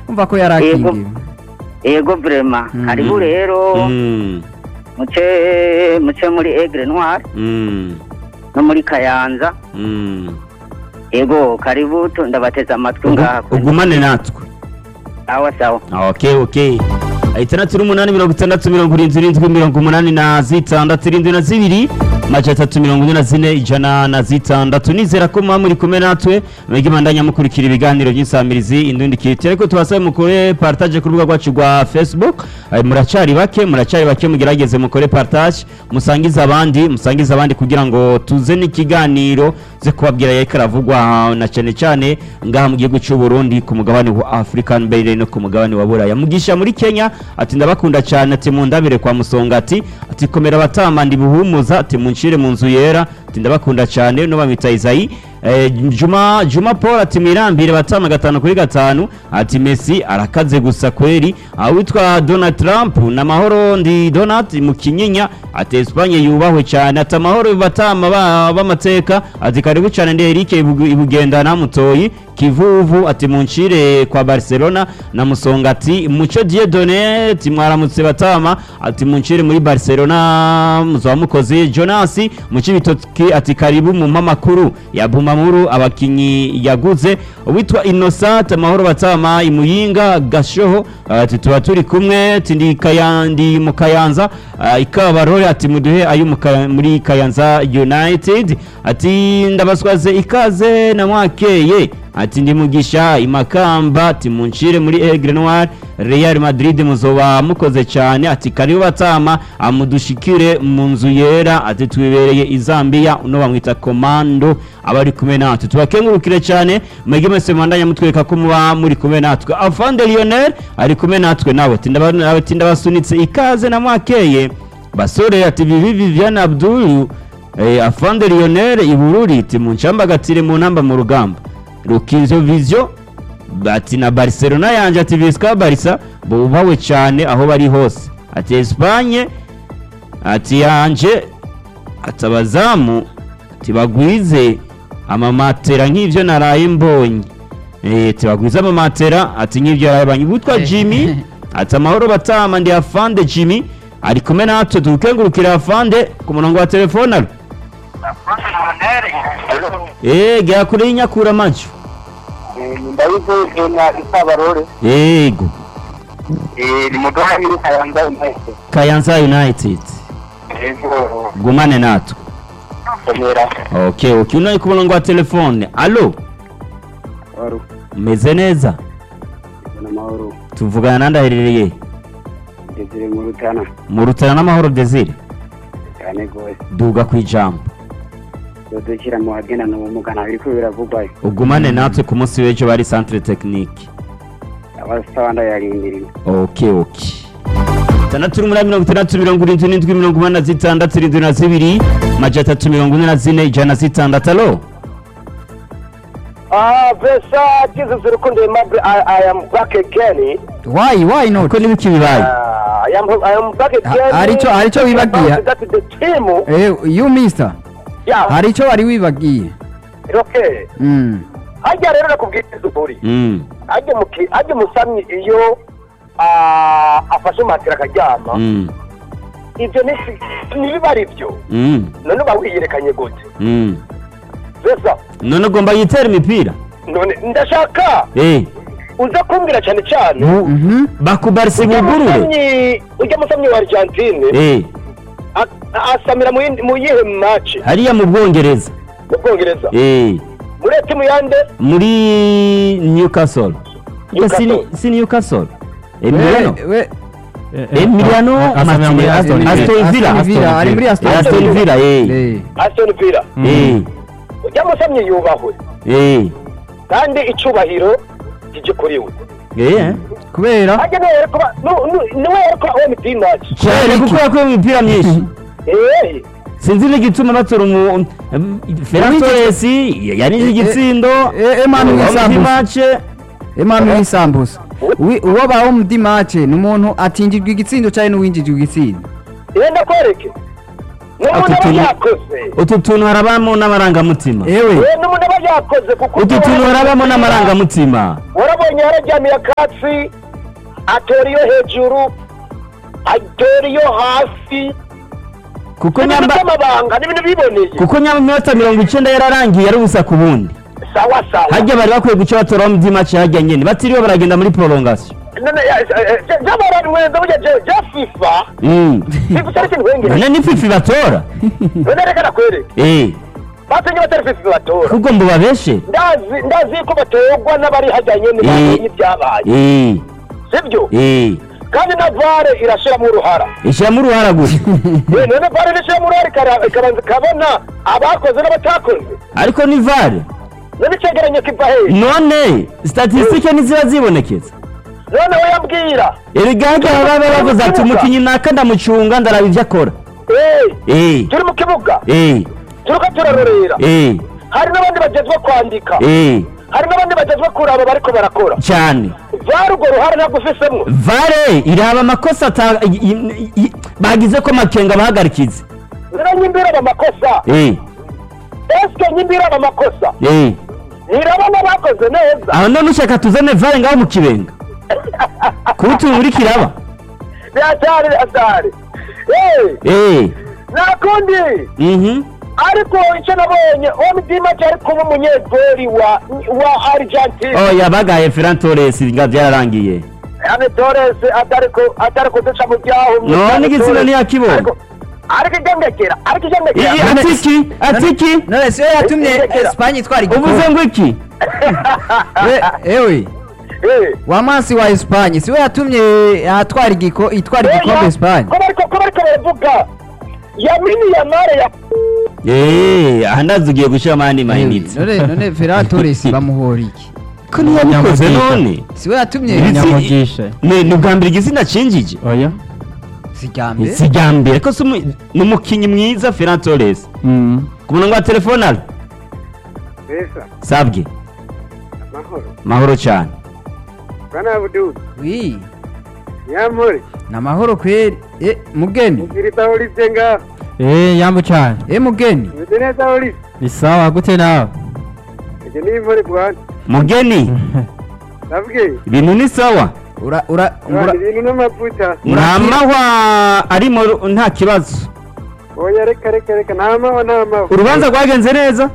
umva ko yarakingiwe yego vrema Mm. hariho rero Mm, muce muce muri egre noir mm, no muri kayanza mm. yego karibu tu- ndabateza amatwi Ugu- ngaha kuri- ugumane natwe sawa sawa okay okay itandatu n'umunani mirongo itandatu mirongo irindwi irindwi mirongo umunani na zitandatu irindwi na zibiri maja atatu mirongo ine na zine ijana na zitandatu nizera ko muba muri kumwe natwe mwege mandanya mukurikira ibiganiro by'insamirizi indundi kiriti ariko tubasabe mukore partage ku rubuga rwacu rwa facebook Eh, muracari bake muracari bake mugerageze mukore partage musangize abandi musangize abandi kugira ngo tuze n'ikiganiro ze kubabwira yariko aravugwa na cyane cyane ngaha mu gihugu cy'u Burundi ku mugabane wa African mbere no ku mugabane wa Buraya mugisha muri Kenya ati ndabakunda cyane ati mundabire kwa musonga ati ati komera batama ndi buhumuza ati munshire mu nzu yera ati ndabakunda cyane no bamwita Isayi Eh, Juma Juma Paul ati mwirambire batama gatanu kuri gatanu ati Messi arakaze gusa kweri awitwa Donald Trump na mahoro ndi Donald mu kinyinya ati Espagne yubahwe cyane ati amahoro batama ba- b'amateka ati karibu cyane ndi Eric Ibugu- ibugendana mutoyi kivuvu ati munshire kwa Barcelona na musonga ati muco Dieudonné ati mwaramutse batama ati munshire muri Barcelona muzaba mukoze Jonas muci bitoki ati karibu mu mamakuru ya Bumamuru abakinyi yaguze witwa Innocent amahoro batama imuyinga gashoho ati tuba turi kumwe ati ndi kayandi mu kayanza ah, ikabarore ati muduhe ayo mu Kaya- muri kayanza United ati ndabaswaze ikaze na mwakeye ati ndi mugisha imakamba ati munshire muri Aigle Noir Real Madrid muzoba mukoze cyane ati karibu batama amudushikire mu nzu yera ati twibereye i Zambia uno bamwita komando abari kumwe natwe tubakengurukire cyane mwege mwese mwandanya mutwereka ko muba muri kumwe natwe Afande Lionel ari kumwe natwe nawe ati ndaba- ati ndabasunitse ikaze na mwakeye basore ati Vivi Viviane Abdul eh, Afande Lionel ibururi ati muncambagatire mu ntamba mu rugamba Rukinzo Vision ati na Barcelona yanje ati Visca Barca bubawe cyane aho bari hose ati Espagne ati yanje ati abazamu ati bagwize amamatera nk'ivyo naraye mbonye eh ati bagwize amamatera ati nk'ivyo naraye mbonye witwa Jimmy ati amahoro batama ndi afande Jimmy ari kumwe natwe tukengurukira afande ku murongo wa telefone alo eh gera kure y'inyakura macho ndabivuze na isabarore yego ni mudoha muri kayanza intege Kayanza United yego gumane natwe komera okay okay unaye ku murongo wa telefone alo wari meze neza n'amahoro tuvugana nandi aherereye desire mu rutana mu rutana n'amahoro desire cyane rwose duga ku ijambo dushyira mu bagendana ubumuga ntabwo biriko biravugwayo ugumane natwe ku munsi w'ejo bari centre technique abasaba ndayarindiriye okay okay itandatu n'umunani mirongo itandatu mirongo irindwi n'indwi mirongo umunani na zitandatu irindwi na zibiri maja atatu mirongo ine na zine ijana na zitandatu alo Ah, Vesa, Jesus Rukundo Aimable, I, I am back again. why why not uko n'ibiki bibaye Uh, I am I am back Ha- again. hari ico- hari ico wibagiye? About That the team. eh you mister Yeah, hari icyo wari wibagiye okay. Mm. Hajya rero nakubwira ukuri. Mm, Hajya muki hajya musamyi iyo ah, afashe matera akaryama. mm, Ibyo ni nibiba ari byo. mm, None uba wiyerekanye gute? mm. Vesa, none ugomba yitera imipira none ndashaka eh uza kumbwira cyane cyane. bu- Mhm. bakubarisa Ujya ibugurure musamyi, ujya musamyi wa Argentine. eh a- asamira mu yindi- mu yihe match hariya mu bwongereza mu bwongereza eh muri timu yande muri Newcastle Newcastle. si si Newcastle Emiliano We- we- Emiliano Asamira muri Martinez Aston Aston Villa Aston Villa, ari muri Aston Aston Villa eh Eh. Aston Villa eh ujya musamye yubahwe eh kandi icubahiro kije kuri we eh kubera ajya niwe yari kuba nu- nu- niwe yari kuba OMT match cyane kuko yakuye imipira myinshi eh sinzi n'igituma batora umu Ferran Torres yarinje igitsindo Eh, Emmanuel Wa Sambusa. match Emmanuel Sambusa Wi- uwo baho mu di match ni umuntu atinjirwa igitsindo cyane n'uwinjijwe igitsindo iyo ndakwereke n'umuntu Utu aba tuntu- yakoze utu tuntu harabamo n'amarangamutima ewe we n'umuntu aba yakoze kuko utu tuntu harabamo n'amarangamutima warabonye yararyamiye akatsi atora iyo hejuru atora iyo hasi kuko ibintu nyamba by'amabanga n'ibintu biboneye kuko nyamba iminota mirongo icenda yararangiye ari ubusa ku bundi sawa sawa harya bari bakwiye guca batoraho mu by'imaci harya nyene batiriwe baragenda muri prolongation none by'abarari mwenda burya je je fifa Mm. fifa cyari kintu wengere none ni fifi batora none reka nakwereke Eh, batenye batari fifa batora kuko mbo babeshe ndazi ndazi ko batorwa n'abari hajyanye n'ibintu ibyabaye Eh, sibyo eh. kandi na vare irashiramo uruhara ishyiramo uruhara gusa Eh, none vare irashiramo uruhara ikara- ikabanza ikabona abakoze n'abatakoze ariko ni vare none icegeranyo kiva hehe none statisitike ntiziba zibonekeza none we yambwira erega harya baba bavuze ati umukinnyi naka ndamucunga ndaraba ibyo akora Eh, Eh, turi mu kibuga eh, turiko turarorera eh, hari n'abandi bagezwe kwandika eh, hari n'abandi bagezwe kuraba bariko barakora cyane vare urwo ruhara ntabwo ufisemwo vare iraba amakosa ata- i- i- i- bagize ko makenga bahagarikize none nyimbira aba makosa Eh, eske nyimbira aba makosa eh. ntirabona bakoze neza aho none ushaka tuzane vare ngaho mu kibenga kuba utuntu uri kiraba byatari byatari Eh, Eh, nakundi mhm. ariko icyo nabonye omidima cyari kuba umunyegori wa wa argentine oya bagaye ferran torres nga byararangiye ane torres atariko atariko duca mu byaho none igitsina ntiyakibonye Ariko- ariko igendekera ariko igendekera Iyi atiki atiki none siyo yatumye Isekera. esipanye itwara uvuze igikombe ngo iki We- ewe Eh. wa mansi wa esipanye siwe yatumye atwara igiko itwara igikombe Oya, esipanye ko bariko ko bariko baravuga yamini yamare ya Eh, aha ndazi ugiye gushyiramo ayandi mayinite none none ferran torres bamuhora iki ko ntiyabikoze none siwe yatumye Ibi- nyamugisha ni ni ubwa mbere igitsina cinjije oya si irya mbere si irya mbere ko si umu- ni umukinnyi mwiza ferran torres Mm. ku murongo wa telefone ari Besa, sabwe mahoro. mahoro cyane Bwana Abdul, wi nyampore, ni amahoro kweri e mugeni mukirita Olivier ngaho. eh yambu cyane e mugeni Umeze neza Olivier? ni sawa gute nawe Ije ni impore bwana. mugeni Ndabwiye, ibintu ni sawa ura ura bwana ura ibintu n'amavuta. nta mahwa arimo nta kibazo Oya reka reka reka nta mahwa nta mahwa. urubanza rwagenze neza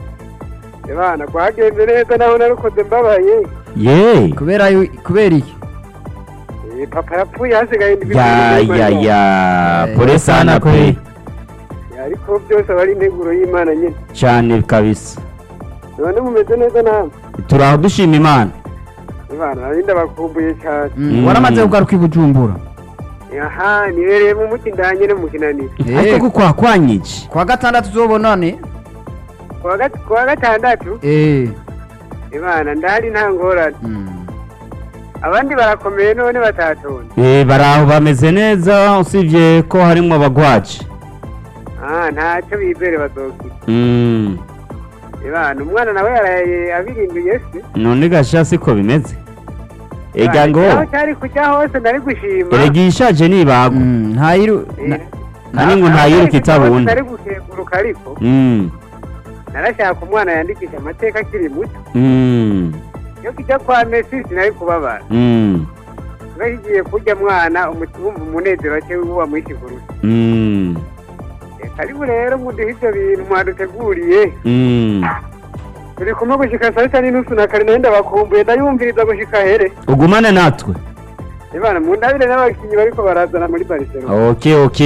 Bana rwagenze neza naho narukoze mbabaye. ye kubera yu- kubera iki Eh, Papa yapfuye hasigaye indwi. ya z'ubuzima ya bwawe. ya Eh, pole sana pe Ariko byose aba ari integuro y'Imana nyine. cyane kabisa None mumeze neza namwe. turaho dushima imana Bana nari ndabakumbuye cyane. Mm, Mm. waramaze kugaruka i bujumbura Aha, nibereye mu muti ndanye no mu kinaniro. ariko ko kwakwanyije kwa gatandatu uzobonane Kuwa gat- kuwa gatandatu, eh Imana ndahari nta ngorane. mm. Abandi barakomeye none batatonda. Eh, bari aho bameze neza usibye ko harimo abagwaje Ah, ntacyo bibere bazokira. Mm, Ibana umwana nawe yaraye abirinduye se. none gasha siko bimeze ega ngo Aho cyari kujya hose nari gushima. erega ishaje nibagwa Mm, ntayiru na- kandi ngo ntayiruka itabunda Nari gukeguruka ariko Mm, narashaka umwana yandikisha amateka akiri muto. mm, Iyo kijya kwa Messi sinari kubabara. mm, Niba kigiye kurya mwana umutumva umunezero wake uba mwishiguruye. mm, Karibu rero muduhe ibyo bintu mwaduteguriye. mm. Turi kumwe gushika saa sita n'inusu na kare nayo ndabakumbuye ndayumviriza gushika here. ugumane natwe Ibana mu ndabire n'abakinnyi bariko barazana muri Barcelona. ok ok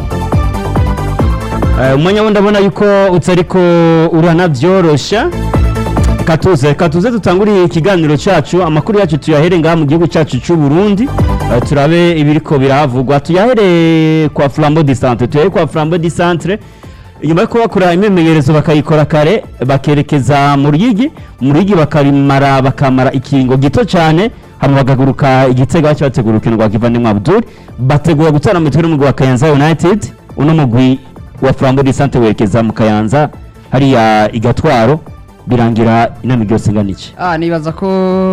Eh, umwanya wundi ndabona yuko utariko uranabyorosha katuze katuze dutanguriye ikiganiro cyacu amakuru yacu tuyahere ngaha mu gihugu cyacu cy'u Burundi Eh, turabe ibiriko birahavugwa tuyahere kwa Flambeau du Centre tuyahere kwa Flambeau du Centre inyuma yo kubakora imyimenyerezo bakayikora kare bakerekeza mu Ruyigi mu Ruyigi bakarimara bakamara ikiringo gito cyane hama bagaguruka igitego bacyo bategura urukino rwa Kivandimwe Abdul bategura gutana mu mitwe n'umugwi wa Kayanza United uno mugwi wa Flambeau du Centre werekeza mu Kayanza hariya igatwaro birangira inama ryose ingana iki Ah, nibaza ko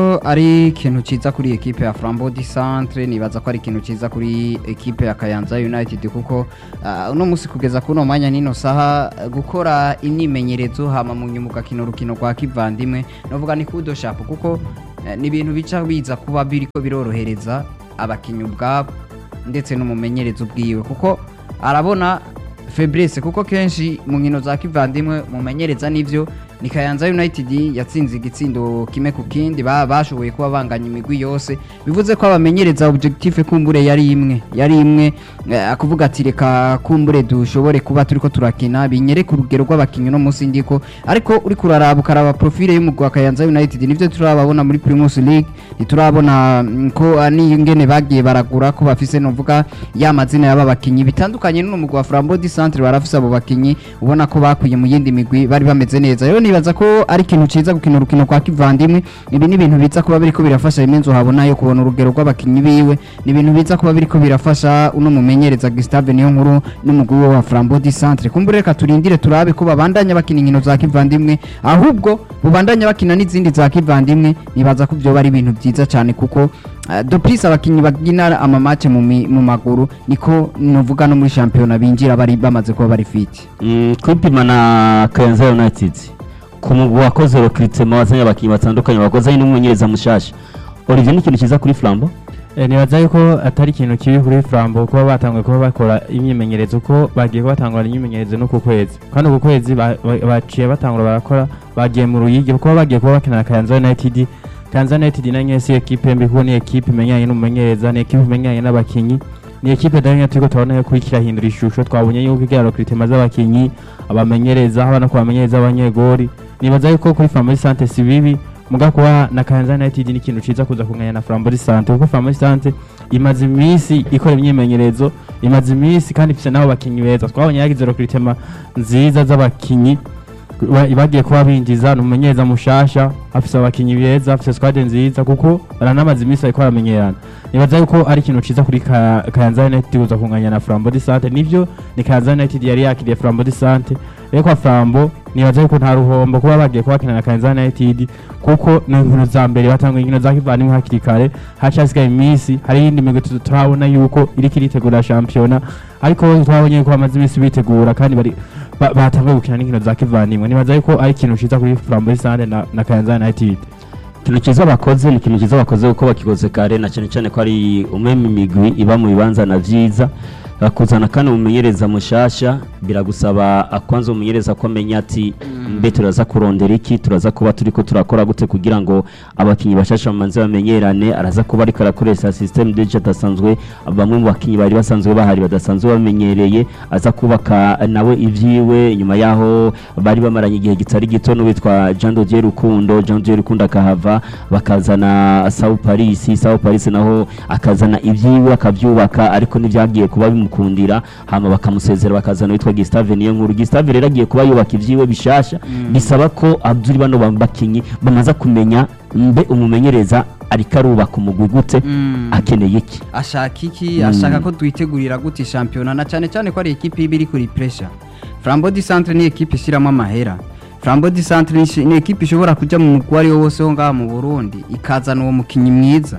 ari ikintu ciza kuri ekipe ya Flambeau du Centre nibaza ko ari ikintu ciza kuri ekipe ya Kayanza United kuko ah, uno musi kugeza kuno mwanya nino saha eh, gukora imyimenyerezo hama mu nyuma ugakina urukino rwa kivandimwe novuga ni kudo sharp kuko eh, ni ibintu bica biza kuba biriko birorohereza abakinyi ubwabo ndetse n'umumenyereza ubwiwe kuko arabona Fabrice kuko kenshi mu nkino za kivandimwe mumenyereza n'ivyo ni Kayanza United yatsinze igitsindo kimwe ku kindi ba- bashoboye kuba banganya imigwi yose bivuze ko abamenyereza objectif kumbure yari imwe yari imwe eh, akuvuga ati reka kumbure dushobore kuba turiko turakina binyereka urugero rw'abakinnyi no munsi ndiko ariko uri kuraraba ukaraba profile y'umugwi wa Kayanza United nivyo turababona muri Primus League ntiturabona mm, ko ah, n'ingene bagiye baragura ko bafise novuga ya mazina y'aba bakinyi bitandukanye n'uno mugwi wa Flambeau du Centre barafise abo bakinyi ubona ko bakwiye mu yindi migwi bari bameze neza rero nibaza ko ari ikintu ciza gukina urukino kwa kivandimwe ibi ni ibintu biza kuba biriko birafasha imenzo habona yo kubona urugero rw'abakinyi biwe ni ibintu biza kuba biriko birafasha uno mumenyereza Gustave niyo nkuru n'umugwi we wa Flambeau du Centre kumbure reka turindire turabe ko babandanya bakina inkino za kivandimwe ahubwo bubandanya bakina n'izindi za kivandimwe nibaza ko byo bari ibintu byiza cyane kuko Uh, doplis abakinyi bagina amamace mu, mi- mu maguru niko novuga no muri shampiyona binjira bari bamaze kuba bari fit Mm, kwipima na Kayanza United ku mugwi wakoze recruitment wazanye abakinnyi batandukanye wakoze n'umumenyereza mushasha Olivier ni ikintu cyiza kuri Flambo Eh, nibaza yuko atari ikintu kibi kuri Flambo kuba batanguye kuba bakora imyimenyerezo ko bagiye kuba batangura imyimenyerezo no ku kwezi kandi uku kwezi ba- ba- baciye batangura barakora bagiye mu ruyigi kuko bagiye kuba bakina na Kayanza United Kayanza United na nyene si ekipe mbi kuko ni ekipe imenyanye n'umumenyereza ni ekipe imenyanye n'abakinyi ni ekipe danya turiko turabona yuko iriko irahindura ishusho twabonye yuko igira recruitment z'abakinyi abamenyereza haba no ku bamenyereza b'abanyegori nibaza yuko kuri Flambo Sante si bibi muga kuba na Kayanza United ni ikintu ciza kuza kunganya na Flambo Sante kuko Flambo Sante imaze iminsi ikora imyimenyerezo imaze iminsi kandi ifise n'abo bakinyi beza twabonye yagize recruitment nziza z'abakinyi ba- bagiye kuba binjiza ni umumenyereza mushasha afise abakinyi beza afise squad nziza kuko baranamaze iminsi bariko baramenyerana nibaza yuko ari ikintu ciza kuri Ka- Kayanza United kuza kunganya na Flambo Sante nivyo ni Kayanza United yari yakiriye Flambo Sante rero kwa Flambo nibaza yuko nta ruhombo kuba bagiye kuba bakina na Kayanza United kuko ni inkino za mbere batanguye inkino za kivandimwe hakiri kare hacasigaye iminsi hari iyindi migwi tu- turabona yuko iriko iritegura shampiyona ariko twabonye yuko bamaze iminsi bitegura kandi bari ba- batanguye gukina n'inkino za kivandimwe nibaza yuko ari ikintu ciza kuri Flambeau Sande na, na Kayanza United ikintu cyiza bakoze ni ikintu cyiza bakoze kuko bakikoze kare na cyane cyane ko ari umwe mu migwi iba mu bibanza na vyiza bakuzana kandi umumenyereza mushasha biragusaba akwanza umumenyereza ko amenya ati mbe turaza kurondera iki turaza kuba turiko turakora gute kugira ngo abakinyi bashasha bamanze bamenyerane araza kuba ariko arakoresha system deje adasanzwe bamwe mu bakinyi bari basanzwe bahari badasanzwe bamenyereye aza kubaka nawe ivyiwe nyuma yaho bari bamaranye igihe kitari gito n'uwitwa Jean Dodier Rukundo Jean Dodier Rukundo akahava bakazana Sao Paris Sao Paris naho akazana ivyiwe akavyubaka ariko nivyagiye kuba bimukundira hama bakamusezera bakazana witwa Gustave niyo nkuru Gustave rero agiye kuba yubaka ivyiwe bishasha bisaba ko Abdul bano bakinyi bamaze kumenya mbe umumenyereza ariko arubaka umugwi gute akeneye iki ashaka iki Mm. ashaka ko twitegurira gute shampiyona na cyane cyane ko ari ekipe iba iri kuri pressure Flambeau du Centre ni ekipe ishyiramo amahera Flambeau du Centre ni ishi- ni ekipe ishobora kujya mu mugwi uwo ari wo wose wo ngaha mu Burundi ikazana uwo mukinnyi mwiza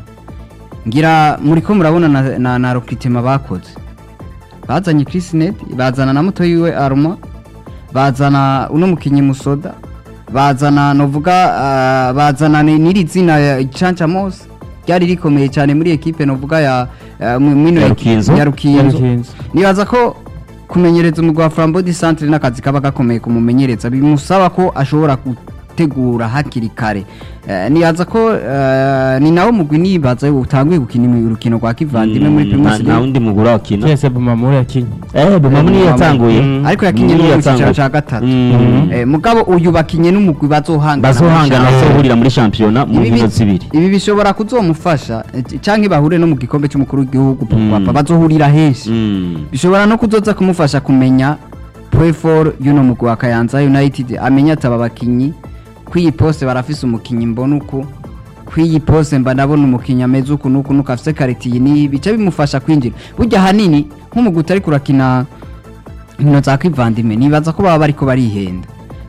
ngira muri ko murabona na, na, na recruitment bakoze bazanye Chris Ned bazana na muto yiwe Arma bazana uno mukinnyi Musoda bazana novuga uh, bazana ni- n'iri zina ya Chancha Mose ryari rikomeye cyane muri ekipe novuga ya uh, mu- mino Ya eki- Rukinzo? ya Rukinzo Yarukinzo. nibaza ko kumenyereza umugwi wa Flambeau du Centre n'akazi kaba gakomeye kumumenyereza bimusaba ko ashobora gutegura hakiri kare Eh, nibaza ko eh, ni nawo mugwi nibaza utanguye gukina imi- urukino rwa kivandimwe muri Mm, Primus nta- nta League wundi mugura wakina Twese Bumamuru yakinye eh Bumamuru niyo yatanguye Mm. ariko yakinye no Niyo mu cyiciro yatanguye. cya gatatu Mm. Eh, mugabo uyu bakinye n'umugwi bazohangana bazohangana muri bazohurira muri shampiyona mu Ibi nkino bi- zibiri ibi bishobora kuzomufasha eh, canke bahure no mu gikombe cy'umukuru w'igihugu Mm. papa bazohurira henshi Mm. bishobora no kuzoza kumufasha kumenya prefor y'uno mugwi wa Kayanza United amenya ati aba bakinyi kw'iyi poste barafise umukinyi mbona uku kw'iyi poste mba ndabona umukinyi ameze uku nuku nuku afise kariti iyi n'iyi bica bimufasha kwinjira burya hanini nk'umugwi utari kurakina inkino za kivandimwe nibaza ko baba bariko barihenda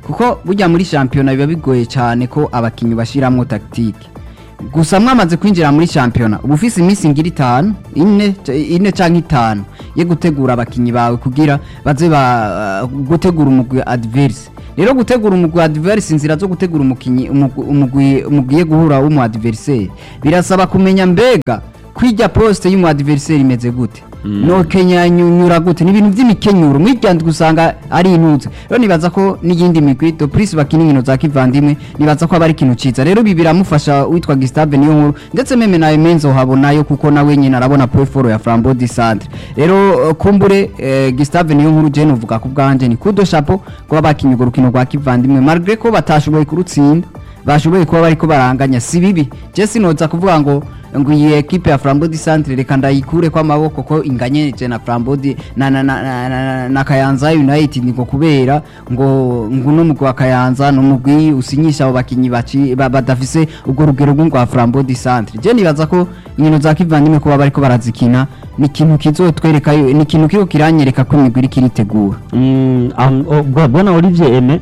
kuko burya muri shampiyona biba bigoye cyane ko abakinnyi bashyiramo tactique gusa mwamaze kwinjira muri shampiyona uba ufise iminsi ngira itanu ine ine cyangwa itanu yo gutegura abakinnyi bawe kugira baze ba gutegura umugwi adverse rero gutegura umugwi adverse inzira zo gutegura umukinnyi umugwi- umugwi umugwiye guhura w'umu adversaire birasaba kumenya mbega kwijya poste y'umu adversaire imeze gute no Kenya nyura gute ni ibintu by'imikenyuro mwiryanzwe usanga ari intuze rero nibaza ko n'iyindi migwi do plus bakina inkino za kivandimwe nibaza ko aba ari ikintu ciza rero ibi biramufasha witwa Gustave niyo nkuru ndetse meme na Emenzo habonayo kuko nawe nyine arabona profile ya Flambeau du Centre rero eh, kumbure eh, Gustave niyo nkuru je nuvuga ku bwanje ni kudo chapeau kuba bakinye urwo rukino rwa kivandimwe malgré ko batashoboye kurutsinda bashoboye kuba bariko baranganya si bibi je sinoza kuvuga ngo ngo iyi ekipe ya Flambeau du Centre reka ndayikure kwa maboko ko inganyeje na Flambeau du- na na na, na, na, na Kayanza United ngo kubera ngo ngo no mugwa wa Kayanza no mugwi usinyisha abo bakinyi baci ba- badafise ubwo rugero rwa Flambeau du Centre je nibaza ko inkino za kivandimwe kuba bariko barazikina ni ikintu kizotwereka ni ikintu kiko kiranyereka ko imigwi iriko iritegura Mm, am- o- bwa- bwana olivier eme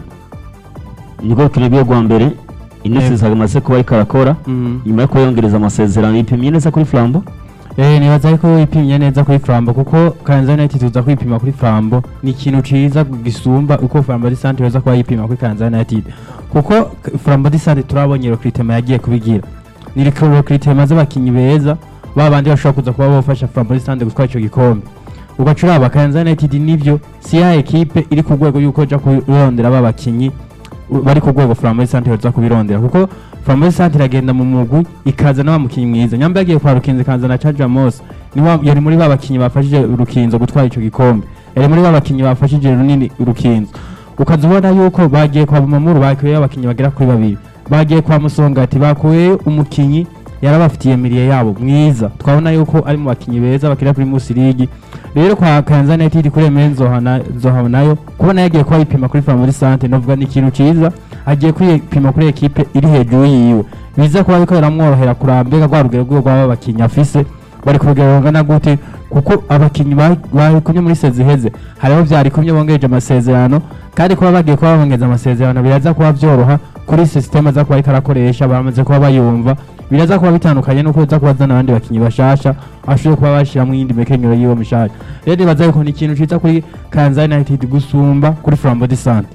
niko rukino rwe rwa mbere inesi zamaze kuba ariko arakora nyuma yo kuyongereza amasezerano yipimye neza kuri flambo Eh nibaza ko ipimye neza kuri Flambo kuko Kayanza United tuza kwipima kuri Flambo ni ikintu ciza gisumba uko Flambo di Sante yoza kuba yipima kuri Kayanza United kuko K- Flambo di Sante turabonye recruitment yagiye kubigira ni recruitment z'abakinyi beza babandi bashobora kuza kuba bafasha Flambo di Sante gutwara ico gikombe ugacura aba Kayanza United nivyo si ya equipe iri ku rwego yuko ja kurondera aba bakinyi u- bari ku rwego Flambo di Sante yoza kubirondera kuko Flambo di Sante iragenda mu mugwi ikaza n'abamukinyi mwiza nyamba yagiye kwa Rukinzo ikaza na Charles Amos ni wa yari muri babakinyi bafashije Rukinzo gutwara ico gikombe yari muri babakinyi bafashije runini Rukinzo ukaza ubona yuko bagiye kwa Bumamuru bakuye abakinyi bagera kuri babiri bagiye kwa Musongati bakuye umukinyi yarabafitiye miliye yabo mwiza twabona yuko ari mu bakinyi beza bakira kuri Musi League rero kwa Kayanza United kuri Emenzo Zohana nayo kubona yagiye kuba yipima kuri Family Sante novuga ni ikintu ciza agiye kwipima kuri ekipe iri hejuru yiwe biza kuba biko biramworohera kurambega rwa rugero rw'uwo baba bakinyi afise bari ku rugero rungana gute kuko abakinyi ba- barikumye muri sezi iheze hariho vyarikumye bongereje amasezerano kandi kuba bagiye kuba bongeza amasezerano biraza kuba vyoroha kuri sisiteme aza kuba ariko arakoresha bamaze kuba bayumva biraza kuba bitandukanye nuko uza kuba azana abandi bakinyi bashasha ashoboye kuba bashiramwo iyindi mekenyero yiwe mishasha rero nibaza yuko ni ikintu ciza kuri Kayanza United gusumba kuri Flambeau du Centre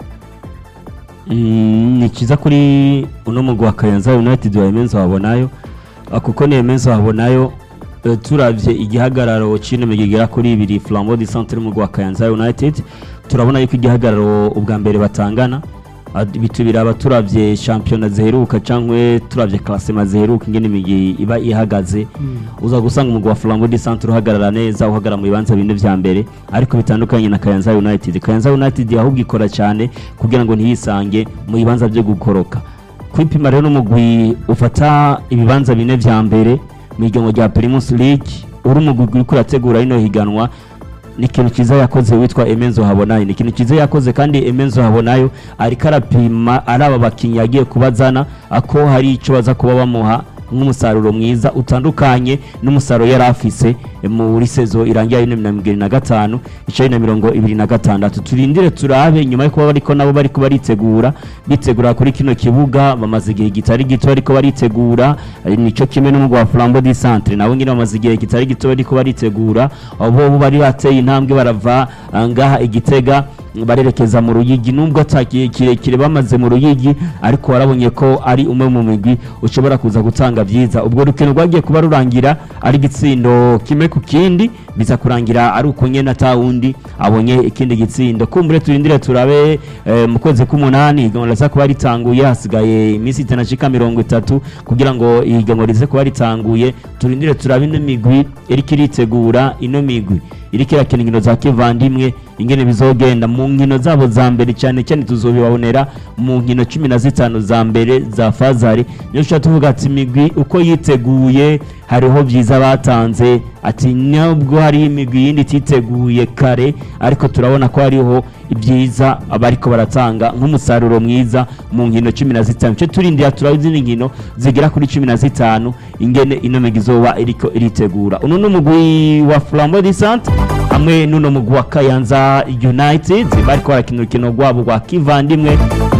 Mm, ni cyiza kuri uno mugwi wa kayanza united wa emenzo wabonayo Ah, kuko ni emenzo wabonayo eh, turavye igihagararo c'ino migwi igera kuri ibiri flambeau du centre n'umugwi wa kayanza united turabona yuko igihagararo ubwa mbere batangana Ah, bitu biraba turavye shampiyona ziheruka cankwe turavye klasema ziheruka ingene imigwi iba ihagaze uza gusanga umugwi wa flambeau du centre uhagarara neza uhagarara mu bibanza bine vya mbere ariko bitandukanye na kayanza united kayanza united ahubwo ikora cyane kugira ngo ntiyisange mu bibanza byo gukoroka kwipima rero n'umugwi ufata ibibanza bine vya mbere mu igengo rya primus league uri umugwi uriko urategura rino higanwa ni ikintu cyiza yakoze witwa emenzo habonayo ni ikintu cyiza yakoze kandi emenzo habonayo ariko arapima ari aba bakinnyi yagiye kubazana ako hari icyo baza kuba bamuha nk'umusaruro mwiza utandukanye n'umusaruro yari afise muri sezo irangira y'ibihumbi na mirongo irindwi na gatanu icumi na mirongo ibiri na gatandatu turindire turabe nyuma yo kuba bariko nabo bariko baritegura bitegura kuri kino kibuga bamaze igihe kitari gito bariko baritegura eh, nico kimwe n'umugwa wa Flambeau du Centre nabo nyine bamaze igihe kitari gito bariko baritegura abo bo bari bateye intambwe barava ah, ngaha igitega barerekeza mu ruyigi nubwo atakiye kirekire bamaze mu ruyigi ariko warabonye ko ari umwe mu migwi ushobora kuza gutanga byiza ubwo rukino rwagiye kuba rurangira ari igitsindo kimwe ku kindi biza kurangira ari uko nyene ata wundi abonye ikindi gitsindo kumbure turindire turabe eh, mu kwezi k'umunani ihiganwa riza kuba ritanguye hasigaye iminsi itanashika mirongo itatu kugira ngo ihiganwa rize kuba ritanguye turindire turabe ino migwi iriko iritegura ino migwi iriko irakina inkino za kivandimwe ingene bizogenda mu nkino zabo za mbere cyane cyane tuzobibabonera mu nkino cumi na zitanu za mbere za fazari niyo tushobora tuvuga ati imigwi uko yiteguye hariho byiza batanze ati nubwo hari imigwi yindi ititeguye kare ariko turabona ko hariho ibyiza abariko baratanga nk'umusaruro mwiza mu nkino cumi na zitanu icyo turindira turabe izindi nkino zigera kuri cumi na zitanu ingene ino migwi izoba iriko iritegura uno ni umugwi wa flambeau du centre hamwe n'uno mugwi wa kayanza united bariko barakina urukino rwabo rwa kivandimwe na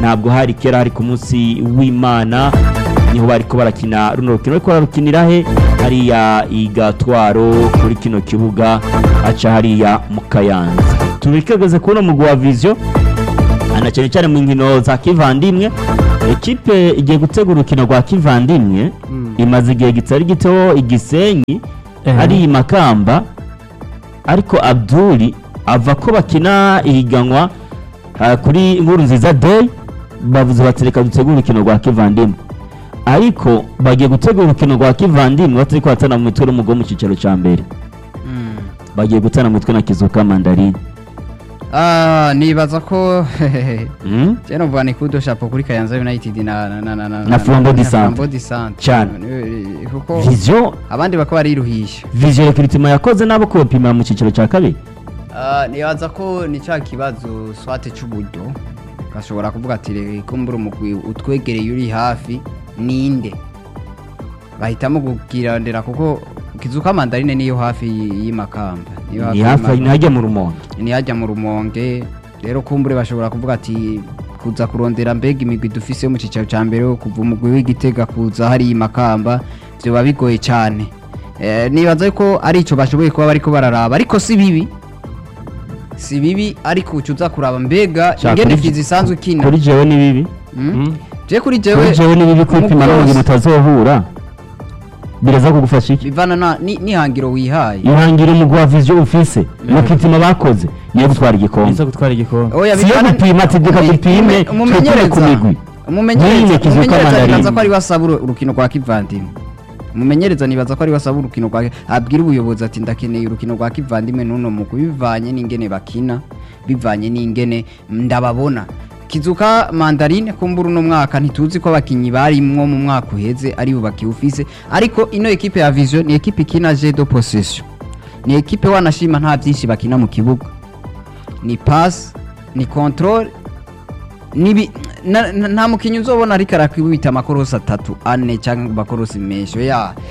ntabwo hari kera hari ku munsi w'imana niho bariko barakina runo rukino ariko bararukinira he hariya igatwaro kuri kino kibuga aca hariya mu kayanza tubikegeze kuno mugwi wa vision ana cyane cyane mu nkino za kivandimwe ekipe igiye gutegura urukino rwa kivandimwe imaze igihe kitari gito igisenyi Eh. ari i makamba ariko abduli ava ko bakina ihiganwa ah, kuri inkuru nziza day bavuze bati reka dutegure urukino rwa kivandimwe ariko bagiye gutegura urukino rwa kivandimwe batari kuhatana mu mitwe n'umugwi wo mu cyicaro cya mbere Mm. bagiye gutana mu mitwe na kizuka mandarine Ah, nibaza ko Mm? cyane uvuga ni kudo shapo kuri Kayanza United na na na na na Na Flambeau du Centre. Flambeau du Centre. Cyane. Eh, kuko vision abandi bakaba bariruhisha vision recruitment yakoze nabo kubapima mu cyiciro cya kabiri Ah, nibaza ko ni cya kibazo swate cy'uburyo gashobora kuvuga ati reka mbura umugwi utwegereye uri hafi ninde bahitamo kukirandira kuko kizuka mandarine niyo hafi y'imakamba niyo ni hafi y'imakamba. ntihajya mu rumonge ntihajya mu rumonge rero kumbure bashobora kuvuga ati kuza kurondera mbega imigwi dufise yo mu cyicaro cya mbere kuva umugwi w'igitega kuza hariya imakamba byoba bigoye cyane Eh, nibaza ko ari icyo bashoboye kuba bariko bararaba ariko si bibi si bibi ariko uca uza kuraba mbega Sha, ingene kuri je- fizi isanzwe ikina kuri jewe ni bibi Mm? je kuri kuri jewe jewe ni bibi kwipima umugwi n'umugwi wose mutazohura biraza kugufasha iki bivana na ni- n'ihangiro wihaye ihangira umugwi wa vision ufise mu kitima bakoze niyo gutwara igikombe niza gutwara igikombe Oya, Si yo bivana- gupima ati reka Umu- dupime, umu- umumenyereza twikure ku migwi. umumenyereza Ntiyine Kizuka umumenyereza Mandarine. nibaza ko ari wasaba uru- urukino rwa kivandimwe umumenyereza nibaza ko ari wasaba urukino rwa abwira ubuyobozi ati ndakeneye urukino rwa kivandimwe n'uno mugwi bivanye n'ingene bakina bivanye n'ingene ndababona kizuka mandarine kumbura uno mwaka ntituzi ko abakinyi barimwo mu mwaka uheze ari bo bakiwufise ariko ino ekipe ya vision ni ekipe ikina je de possession ni ekipe wanashima nta byinshi bakina mu kibuga ni pass ni control nibi na- na- nta mukinnyi uzobona ariko arakubita amakorosi atatu ane cyangwa amakorosi menshi ya